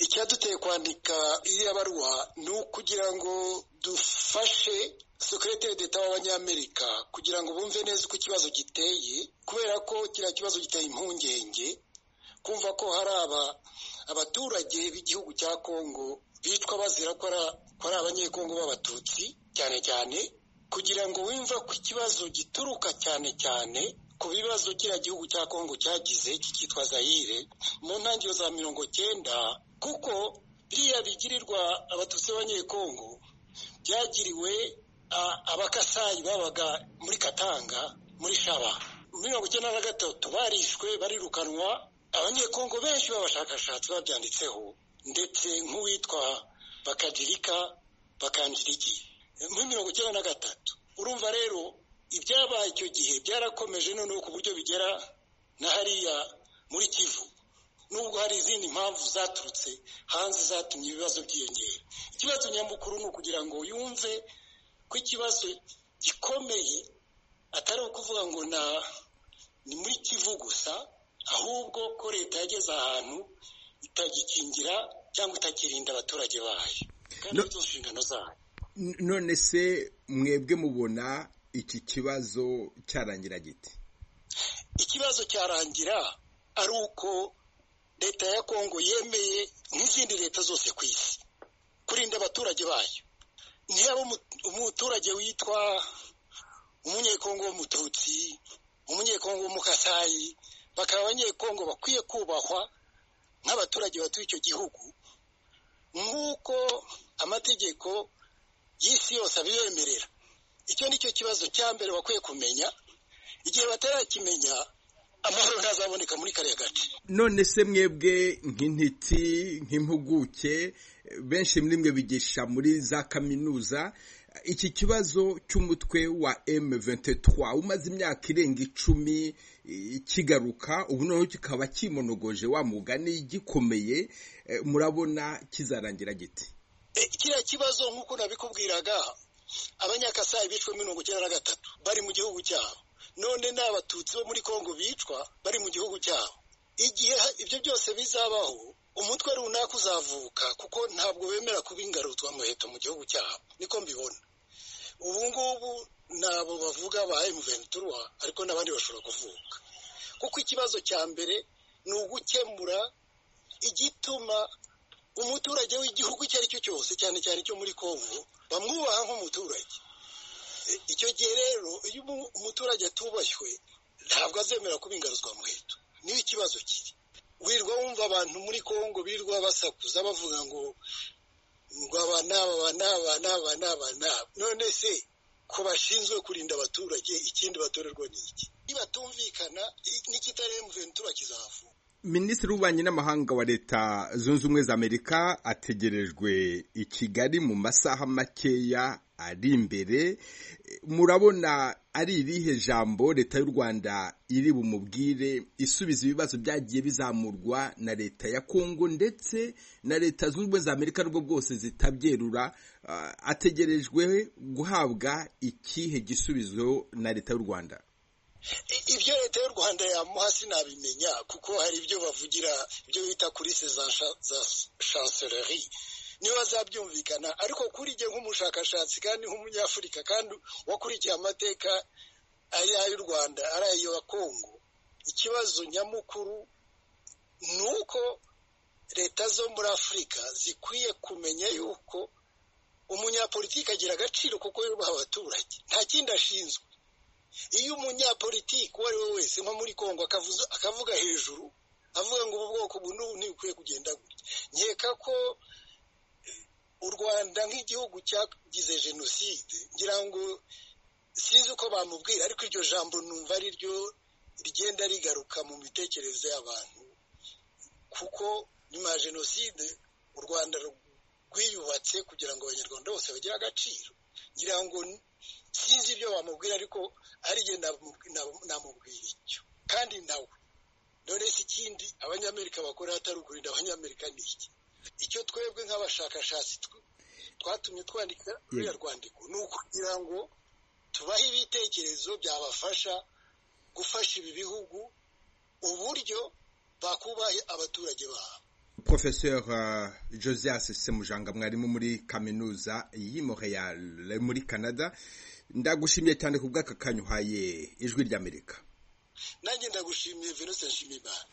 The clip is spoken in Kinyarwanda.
icyaduteye kwandika iriya baruwa ni ukugira ngo dufashe sekireteri d'eta w'abanyamerika kugira ngo bumve neza uko ikibazo giteye kubera ko kiriya kibazo giteye impungenge kumva ko hari aba abaturage b'igihugu cya kongo bitwa bazira ko ari abanyekongo b'abatutsi cyane cyane kugira ngo wumve ko ikibazo gituruka cyane cyane ku bibazo kiriya gihugu cya kongo cyagize kikitwa zayire mu ntangiriro za mirongo cyenda kuko biriya bigirirwa abatutsi b'abanyekongo byagiriwe abakasayi babaga muri katanga muri shaba mirongo icyenda na gatatu barishwe barirukanwa abanyekongo benshi b'abashakashatsi babyanditseho ndetse nk'uwitwa bakagirika bakanjiriki muri mirongo icyenda na gatatu urumva rero ibyabaye icyo gihe byarakomeje noneho ku buryo bigera na hariya muri kivu nubwo hari izindi mpamvu zaturutse hanze zatumye ibibazo byiyongera ikibazo nyamukuru ni ukugira ngo yumve ko ikibazo gikomeye atari ukuvuga ngo ni muri kivu gusa ahubwo ko leta yageze ahantu itagikingira cyangwa itakirinda abaturage bayo kandi no, inshingano zayo none se mwebwe mubona iki kibazo cyarangira giti ikibazo cyarangira ari uko leta ya kongo yemeye nk'izindi leta zose ku isi kurinda abaturage bayo ntiyaba umuturage witwa umunyekongo w'umututsi umunyekongo w'umukasayi bakaba abanyekongo bakwiye kubahwa nk'abaturage batuye icyo gihugu nk'uko amategeko y'isi yose abibemerera icyo ni cyo kibazo cya mbere bakwiye kumenya igihe batarakimenya amahoro ntazaboneka muri kariya gace none se mwebwe nk'intiti nk'impuguke benshi muri mwe bigisha muri za kaminuza iki kibazo cy'umutwe wa M23 umaze imyaka irenga icumi kigaruka ubu noneho kikaba kimonogoje wa mugani gikomeye murabona kizarangira giti kiriya kibazo nk'uko nabikubwiraga abanyakasayi bicwa mirongo icyenda na gatatu bari mu gihugu cyabo none ni abatutsi bo muri kongo bicwa bari mu gihugu cyabo igihe ibyo byose bizabaho umutwe runaka uzavuka kuko ntabwo bemera kuba ingarutwa muheto mu gihugu cyabo niko mbibona ubu ngubu nabo bavuga ba emuventura ariko n'abandi bashobora kuvuka kuko ikibazo cya mbere ni ugukemura igituma umuturage w'igihugu icyo ari cyo cyose cyane cyane cyo muri kongo bamwubaha nk'umuturage icyo gihe rero iyo umuturage atubashywe ntabwo azemera kuba ingaruzwa muheto niyo ikibazo kiri wirirwa wumva abantu muri kongo birirwa basakuza bavuga ngo ngo aba n'aba aba n'aba n'aba n'aba n'aba none se ko bashinzwe kurinda abaturage ikindi batorerwa ni iki nibatumvikana n'ikitari emuventura kizavuka minisitiri w'ububanyi n'amahanga wa leta zunze ubumwe za amerika ategerejwe i kigali mu masaha makeya ari imbere murabona ari irihe jambo leta y'u rwanda iri bumubwire isubiza ibibazo byagiye bizamurwa na leta ya kongo ndetse na leta zunze ubumwe za amerika rwo bwose zitabyerura ategerejwe guhabwa ikihe gisubizo na leta y'u rwanda ibyo leta y'u rwanda yamuha sinabimenya kuko hari ibyo bavugira ibyo bita kuri se za chanceleri niba azabyumvikana ariko kuri jye nk'umushakashatsi kandi nk'umunyafurika kandi wakurikiye amateka ari ay'u rwanda ari ayo kongo ikibazo nyamukuru ni uko leta zo muri afurika zikwiye kumenya yuko umunyapolitiki agira agaciro kuko yubaha abaturage nta kindi ashinzwe iyo umunyapolitiki uwo ari we wese nko muri kongo akavuga hejuru avuga ngo ubu bwoko ubu n'ubu ntibukwiye kugenda gutya nkeka ko u rwanda nk'igihugu cyagize jenoside ngira ngo sinzi uko bamubwira ariko iryo jambo numva ari ryo rigenda rigaruka mu mitekerereze y'abantu kuko nyuma ya jenoside u rwanda rwiyubatse kugira ngo abanyarwanda bose bagire agaciro ngira ngo sinzi ibyo bamubwira ariko arijye namubwira icyo kandi nawe none se ikindi abanyamerika bakora atari ukurinda abanyamerika ni iki icyo twebwe nk'abashakashatsi twatumye twandika ruriya rwandiko ni ukugira ngo tubahe ibitekerezo byabafasha gufasha ibi bihugu uburyo bakubahe abaturage babo Professeur uh, Josias Semujanga mwarimu muri kaminuza y'i Montreal muri Canada ndagushimiye cyane ku bw'aka kanyuhaye ijwi ry'Amerika nanjye ndagushimiye Venuste Nshimiyimana